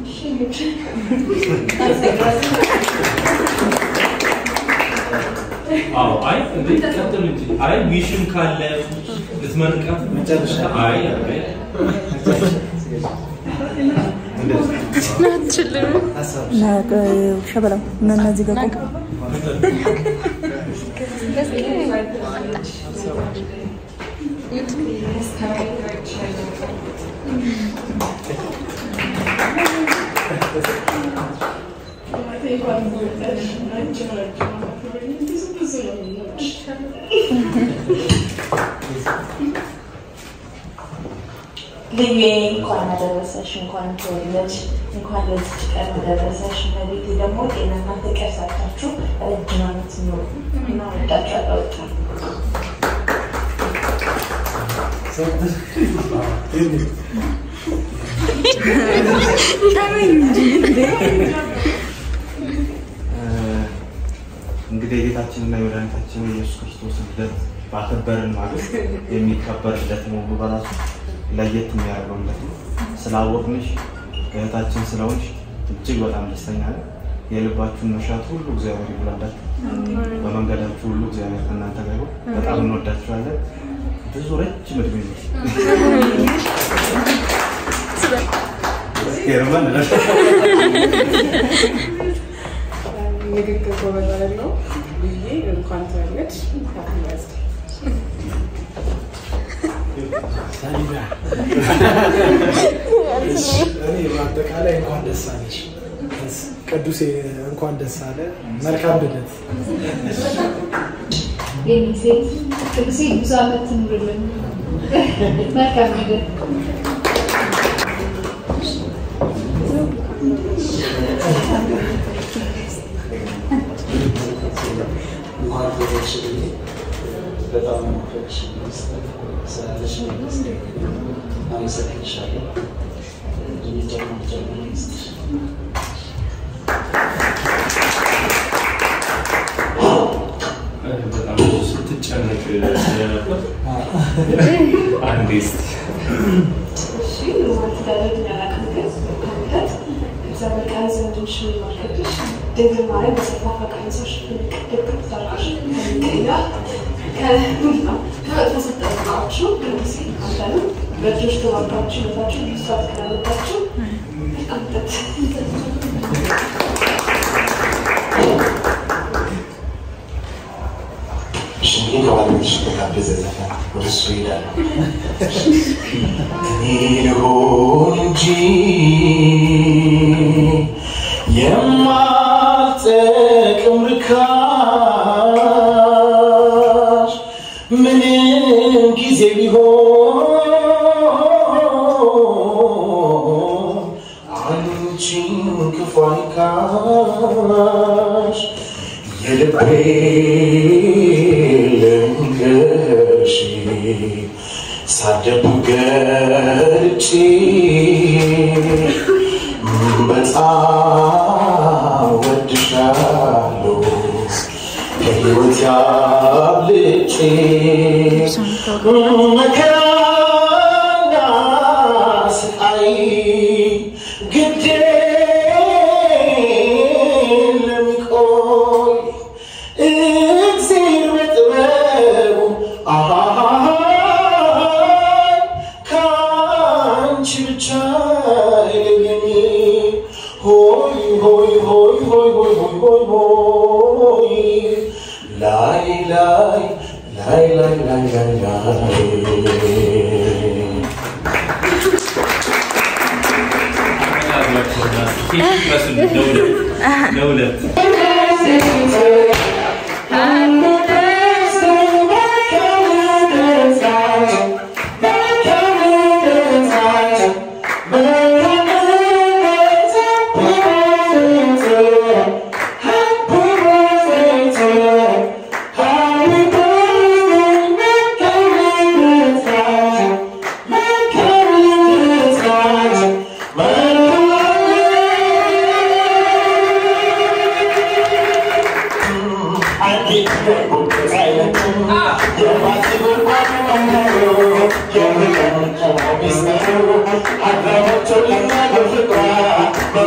አዎ አይ እንዴ ቀጥሉ እንጂ አይ ዊሽም ካለ ልትመርቃት መጨረሻ አይ አይ ሸበላው እና እነዚህ ጋር ቆም። ልዩ እንኳን አደረሰሽ፣ እንኳን ተወለድሽ፣ እንኳን ለዚች ቀን አደረሰሽ። እመቤቴ ደግሞ ጤናና ፍቅር ሰጥታችሁ ረጅም ዓመት ኑሩ እና ወዳችኋለሁ በጣም። እንግዲህ የጌታችንና የመድኃኒታችን የኢየሱስ ክርስቶስ ልደት ባከበርን ማግስት የሚከበር ልደት መሆኑ በራሱ ለየት የሚያደርገው ልደት ነው። ስላወቅንሽ እህታችን ስለሆንሽ እጅግ በጣም ደስተኛ ነን። የልባችሁን መሻት ሁሉ እግዚአብሔር ይሙላላችሁ። በመንገዳችሁ ሁሉ እግዚአብሔር ከእናንተ ጋር ይሁን። በጣም እንወዳችኋለን። ብዙ ረጅም እድሜ ነው። ሄርመን ንግግር ጎበዝ አይደለሁ ብዬ እንኳን ተወለድሽ ሃፒ በርዝዴይ እኔ በአጠቃላይ እንኳን ደስ አለሽ ቅዱሴ፣ እንኳን ደስ አለ። መልካም ልደት። የኔ ሴት ቅዱሴ ብዙ ዓመት ትኑርልን። መልካም ነገር እንኳን ተወለድሽ ብዬ በጣም ማፈቅሽ ስላለሽ አመሰግንሻለሁ። የሚጨምር ጨምር ይስጥሽ። በጣም ብዙ ስትጨነቅ ስለነበር አንዴ እስኪ እሺ ልማት ጋር ያላቅም ግን ከምለት እግዚአብሔር ቃል ዘንድሽ የሚመለክትሽ ድንግል ማርያም በሰፋ ፈቃንሶች ድቅ ተራሽ ከሚቀያ ከመጥፎ ስጠቃችሁ ቅዱሴ አንተንም በእጆች ተባብራችሁ ህይወታችሁ ልሳት ከለመጣችሁ አንተት እሺ እንግዲህ ከባለቤትሽ የተጋበዘ ዘፈን ወደ እሱ እሄዳለሁ። እኔ ልሆን እንጂ የማልጠቅም ርካሽ ምንም ጊዜ ቢሆን አንቺን ክፉ አይንካሽ የልቤ ልንገርሽ ሳደብ ገልጬ በጣም ወድሻለሁ ከሕይወት ያብልጬ መከራና ስቃይ ግዴ ለሚቆይ እግዚአብሔር በጥበቡ አሃሃሃይ ከአንቺ ብቻ አይለየኝ ሆይ ሆይ ሆይ ሆይ ሆይ ሆይ ሆይ ሆይ ላይ ላይ ላይ ላይ ላይ ላይ ላይ ለሁለት I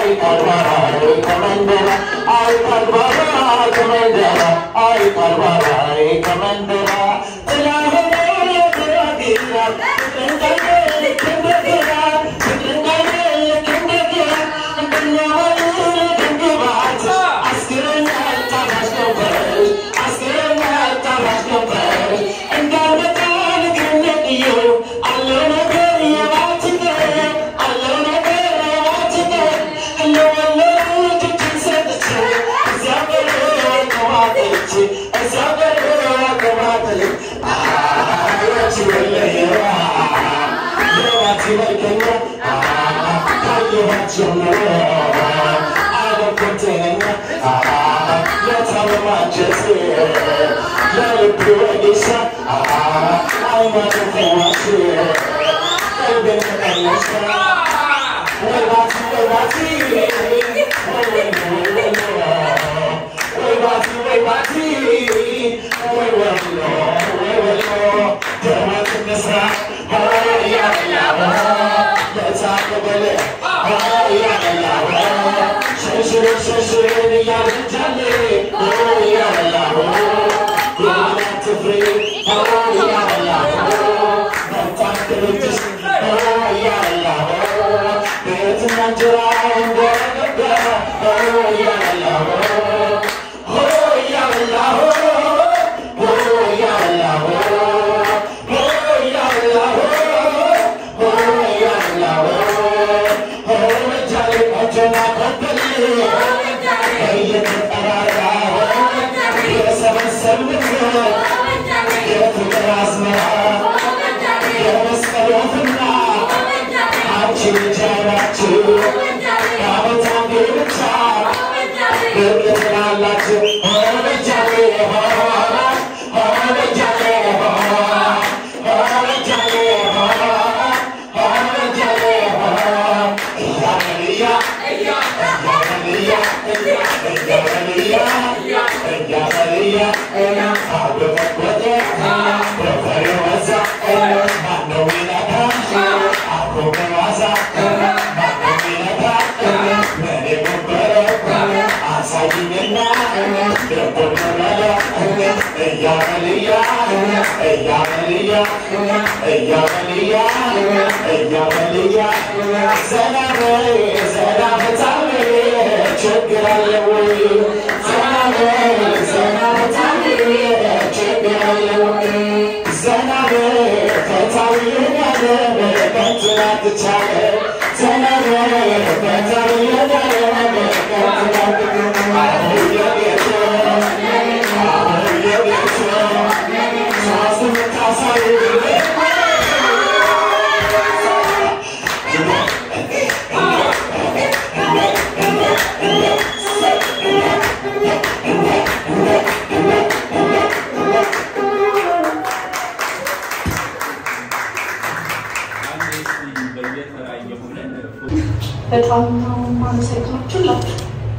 በጣም ነው የማመሰግናችሁ ሁላችሁ።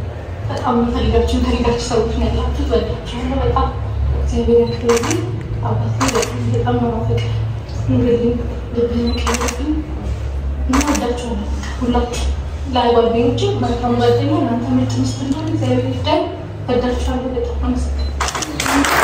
በጣም የምፈልጋችሁን ፈልጋችሁ ሰዎች ነው ያላችሁት። ወዳችኋለሁ በጣም እግዚአብሔር ያክብርልኝ። አባቴ በጣም በጣም ነው ማፈቅር ኑርልኝ፣ ልብህን ያቀልብኝ እና ወዳችኋለሁ ሁላችሁ። ላይ ጓደኞቼ መልካም ጓደኛ እናንተ ምርጥ ሚስት እንደሆነ እግዚአብሔር ይርዳኝ። ወዳችኋለሁ በጣም አመሰግናለሁ።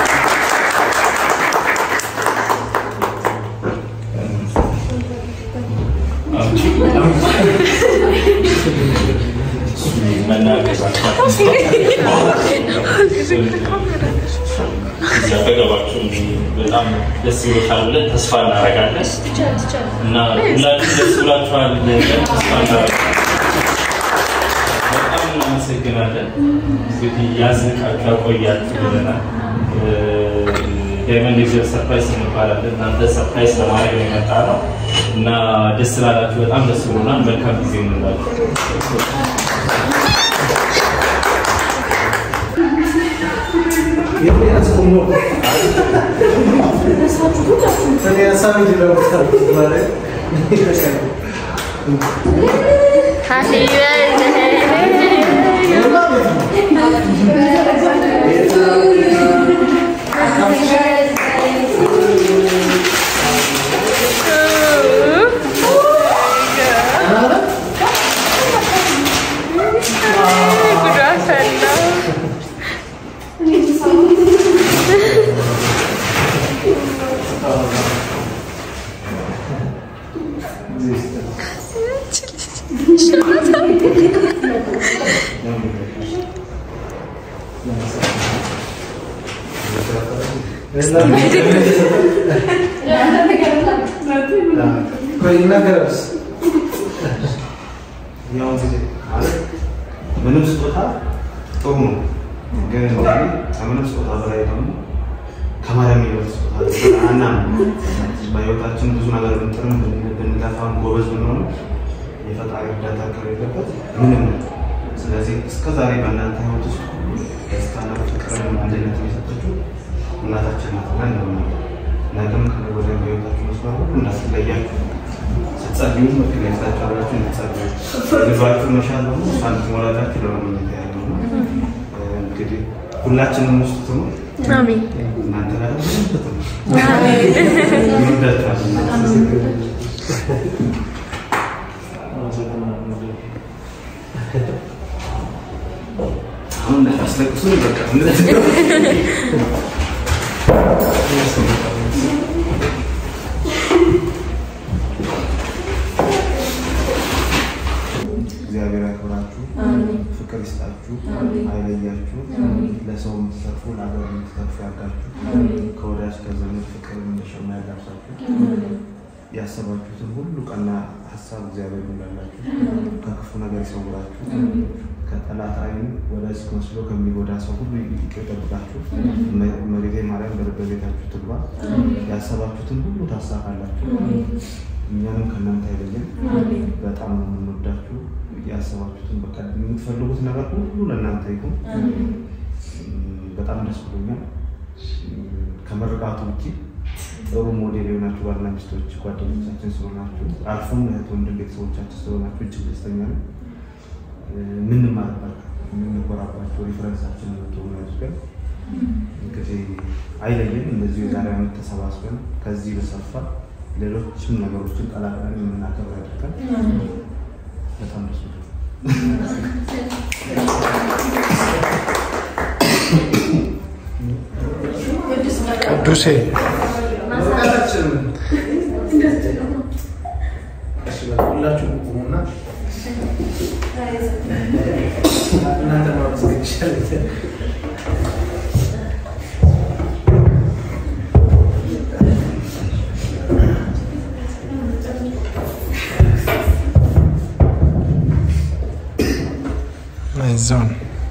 ያጠገባችሁ በጣም ደስ ይሎሻል ብለን ተስፋ እናደርጋለን እና ሁላችሁ ደስ ብላችኋል ብለን ተስፋ እናደርጋለን። በጣም እናመሰግናለን። እንግዲህ ያዝንቃችሁ ያቆያችሁ ብለናል። ዳይመንድ ሌዘር ሰርፕራይዝ እንባላለን። እናንተ ሰርፕራይዝ ለማድረግ ነው የመጣ ነው እና ደስ ስላላችሁ በጣም ደስ ብሎናል። መልካም ጊዜ እንላችሁ። Happy birthday. ያው ጊዜ ማለት ምንም ስጦታ ጥሩ ነው፣ ግን እንደኔ ከምንም ስጦታ በላይ ደግሞ ከማርያም የሚበልጥ ስጦታ አለ። አናምንም። በህይወታችን ብዙ ነገር ብንጥርም ብን- ብንለፋም ጎበዝ ብንሆንም የፈጣሪ እርዳታ ከሌለበት ምንም ነው። ስለዚህ እስከ ዛሬ በእናንተ ህይወት ውስጥ ደስታና ፍቅርን አንድነት የሰጠችው እናታችን ናት ብለን እናምናለን። ነገም ከነገ ወዲያ በህይወታችሁ መስመር ሁሉ እንዳትለያችሁ ስትጸልዩ ምክር ያላችሁ አላችሁ እንድትጸልዩ ልባችሁ መሻል ደግሞ እሷን ትሞላላችሁ ለመመኘት ያለው ነው። እንግዲህ ሁላችንም ውስጥ ትኑር። አሜን። እናንተ ጋር ደግሞ ብዙ ትኑር። ይወዳችኋል። አሁን እንዳታስለቅሱን በቃ እግዚአብሔር ያክብራችሁ፣ ፍቅር ይስጣችሁ፣ አይለያችሁ፣ ለሰው የምትተርፉ ለሀገር የምትተርፉ ያርጋችሁ፣ ከወዳጅ ከዘመድ ፍቅር እንደሸማ ያዳርሳችሁ፣ ያሰባችሁትን ሁሉ ቀና ሀሳብ እግዚአብሔር ይሙላላችሁ፣ ከክፉ ነገር ይሰውራችሁ፣ ከጠላት ዓይን ወዳጅ መስሎ ከሚጎዳ ሰው ሁሉ ይጠብቃችሁ። እመቤቴ ማርያም በልበ ቤታችሁ ትግባ፣ ያሰባችሁትን ሁሉ ታሳካላችሁ። እኛንም ከእናንተ አይለየን። በጣም ነው የምንወዳችሁ። ያሰባችሁትን በቃ የምትፈልጉት ነገር ሁሉ ለእናንተ ይሁን። በጣም ደስ ብሎኛል። ከመርቃቱ ውጭ ጥሩ ሞዴል የሆናችሁ ባልና ሚስቶች ጓደኞቻችን ስለሆናችሁ፣ አልፎም እህት ወንድም ቤተሰቦቻችን ስለሆናችሁ እጅግ ደስተኛ ነው። የምንማርባችሁ የምንኮራባቸው ሪፈረንሳችን የምትሆኑ ያድርገን። እንግዲህ አይለየን። እንደዚሁ የዛሬ ዓመት ተሰባስበን ከዚህ በሰፋ ሌሎችም ነገሮችን ቀላቅለን የምናከብር ያድርገን። በጣም ደስ ብሎኛል። ቅዱሴ ሁላችሁም ቁሙና እናንተ ማመስገን ይሻላል። አይዞን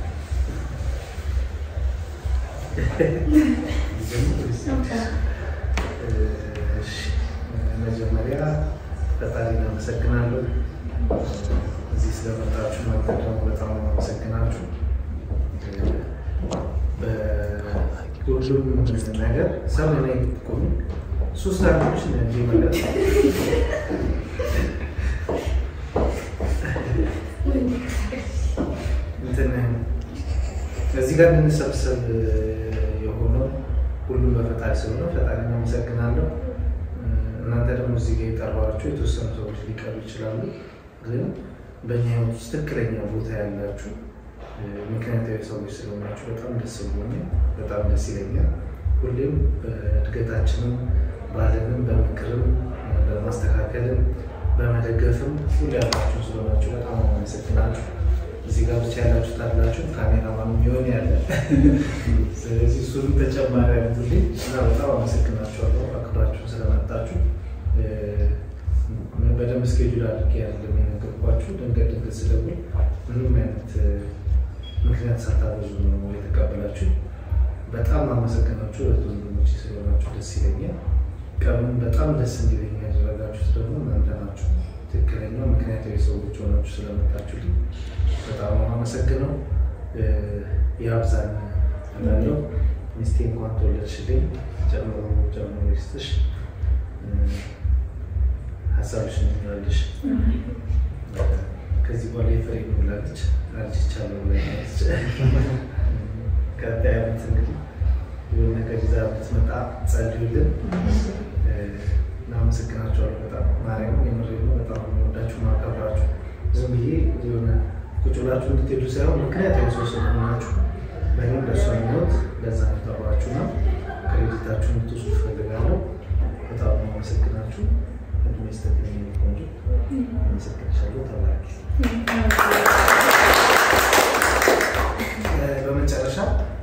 እሺ፣ መጀመሪያ ፈጣሪ አመሰግናለሁ። እዚህ ስለመጣችሁ መጣ ደግሞ በጣም አመሰግናችሁ። በሁሉም ነገር ሰብ ላይ ቆሙ ሶስት አመቶች እንጂ ማለት እንትን እዚህ ጋር እንድንሰብሰብ የሆነው ሁሉም በፈጣሪ ስለሆነ ፈጣሪ አመሰግናለሁ። እናንተ ደግሞ እዚህ ጋር የጠሯችሁ የተወሰኑ ሰዎች ሊቀሩ ይችላሉ፣ ግን በእኛ ህይወት ውስጥ ትክክለኛ ቦታ ያላችሁ ምክንያታዊ ሰዎች ስለሆናችሁ በጣም ደስ ብሎኛል። በጣም ደስ ይለኛል። ሁሌም በእድገታችንም ባለንም በምክርም በማስተካከልም በመደገፍም ሁሌ ያላችሁ ስለሆናችሁ በጣም አመሰግናችሁ። እዚህ ጋር ብቻ ያላችሁት አላችሁ፣ ካሜራማን የሚሆን ያለ ስለዚህ እሱንም ተጨማሪ አድርጉልኝ እና በጣም አመሰግናችኋለሁ አክብራችሁን ስለመጣችሁ። በደንብ እስኬጁል አድርጌ አይደለም የነገርኳችሁ። ድንገት ድንገት ስደውል ምንም አይነት ምክንያት ሳታበዙ ነው የተቀበላችሁ። በጣም አመሰግናችሁ እህት ወንድሞቼ ስለሆናችሁ ደስ ይለኛል። ቀኑን በጣም ደስ እንዲለኝ ያደረጋችሁት ደግሞ እናንተ ናችሁ። ትክክለኛ ምክንያታዊ ሰዎች ሆናችሁ ስለመጣችሁልኝ በጣም ነው አመሰግነው። የአብዛኝ እላለሁ። ሚስቴ እንኳን ተወለድሽልኝ፣ ጨምሮ ጨምሮ ይስጥሽ፣ ሀሳብሽን ትላለሽ። ከዚህ በኋላ የፍሬ ብላለች አልችቻለሁ ብላለች። ቀጣይ ዓመት እንግዲህ የሆነ ነገር ይዛ ብትመጣ ጸልዩልን። እናመሰግናቸዋለሁ በጣም ማርያም፣ የምሬ ነው። በጣም የምወዳችሁ ማከብራችሁ ዝም ብዬ የሆነ ቁጭ ብላችሁ እንድትሄዱ ሳይሆን ምክንያታዊ ሰው ስለሆናችሁ በእኔም ለእሷ የሚወት ለዛ ጠሯችሁ ነው። ክሬዲታችሁ እንድትወስዱ እፈልጋለሁ። በጣም ነው አመሰግናችሁ። እድሜ ይስጥልኝ የኔ ቆንጆ። አመሰግንሻለሁ። ተባረኪ። እ፣ በመጨረሻ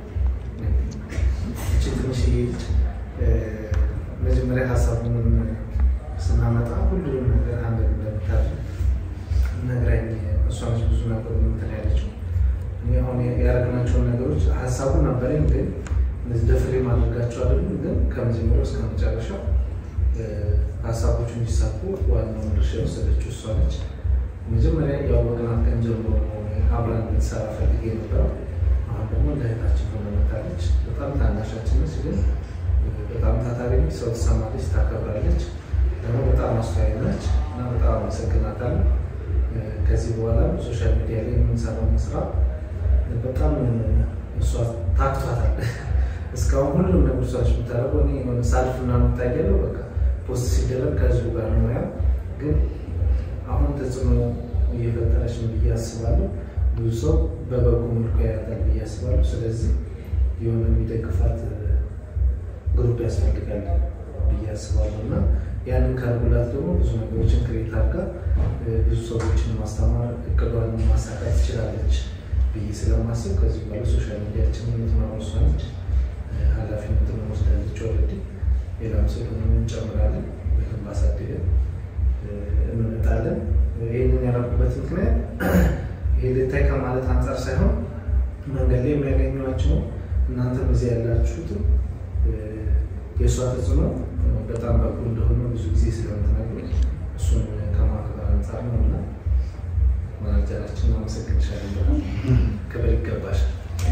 እቺ ትንሽዬ ልጅ እ፣ መጀመሪያ ሀሳቡን ስናመጣ ሁሉንም ነገር አንድ እንደምታደርግ ነግራኝ እሷ ነች ብዙ ነገሩ እንትን ያለችው። እኔ አሁን ያደረግናቸውን ነገሮች ሀሳቡን ነበረኝ፣ ግን እነዚህ ደፍሬ ማድረጋቸው አይደሉም። ግን ከመጀመሪያው እስከ መጨረሻው እ፣ ሀሳቦቹ እንዲሳኩ ዋናውን ድርሻ የወሰደችው እሷ ነች። መጀመሪያ ያወቅናት ቀን ጀምሮ አብራን እንድትሰራ ፈልጌ ነበረው። አሁን ደግሞ እንደ እህታችን ሆነ መታለች። በጣም ታናሻችን ነች፣ ግን በጣም ታታሪ ነች። ሰው ትሰማለች፣ ታከብራለች። ደግሞ በጣም አስተዋይ ነች እና በጣም አመሰግናታለሁ። ከዚህ በኋላ ሶሻል ሚዲያ ላይ የምንሰራው ስራ በጣም እሷ ታክቷታል። እስካሁን ሁሉም ነገር እሷ ነች የምታደርገው። እኔ የሆነ ሳልፍ ምናምን እታያለሁ። በቃ ፖስት ሲደረግ ከህዝቡ ጋር ነው ያ ግን አሁን ተጽዕኖ እየፈጠረች ነው ብዬ አስባለሁ። ብዙ ሰው በበጎ መልኩ ያያታል ብዬ አስባለሁ። ስለዚህ የሆነ የሚደግፋት ግሩፕ ያስፈልጋል ብዬ አስባለሁ እና ያንን ካልኩላት ደግሞ ብዙ ነገሮችን ክሬት አድርጋ ብዙ ሰዎችን ማስተማር እቅዷን ማሳካት ትችላለች ብዬ ስለማስብ ከዚህ በኋላ ሶሻል ሚዲያችን የምትመራው እሷ ነች። ኃላፊነትን ወስዳለች። ኦልሬዲ ሌላም ሰው ደግሞ እንጨምራለን በደንብ አሳድገን እንመጣለን። ይህንን ያደረኩበት ምክንያት ይሄ ልታይ ከማለት አንጻር ሳይሆን መንገድ ላይ የሚያገኟቸው እናንተም እዚህ ያላችሁትም የእሷ ተጽዕኖ በጣም በጎ እንደሆነ ብዙ ጊዜ ስለምትነግሩ እሱን ከማክበር አንጻር ነው እና ማናጀራችን አመሰግንሻለሁ። ክብር ይገባሻል።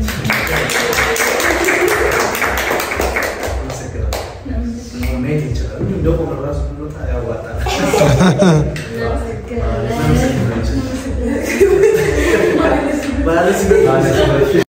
አመሰግናለሁ። መሄድ ይችላል። እንደቆመ ራሱ ብንወጣ ያዋጣል። ባለስበት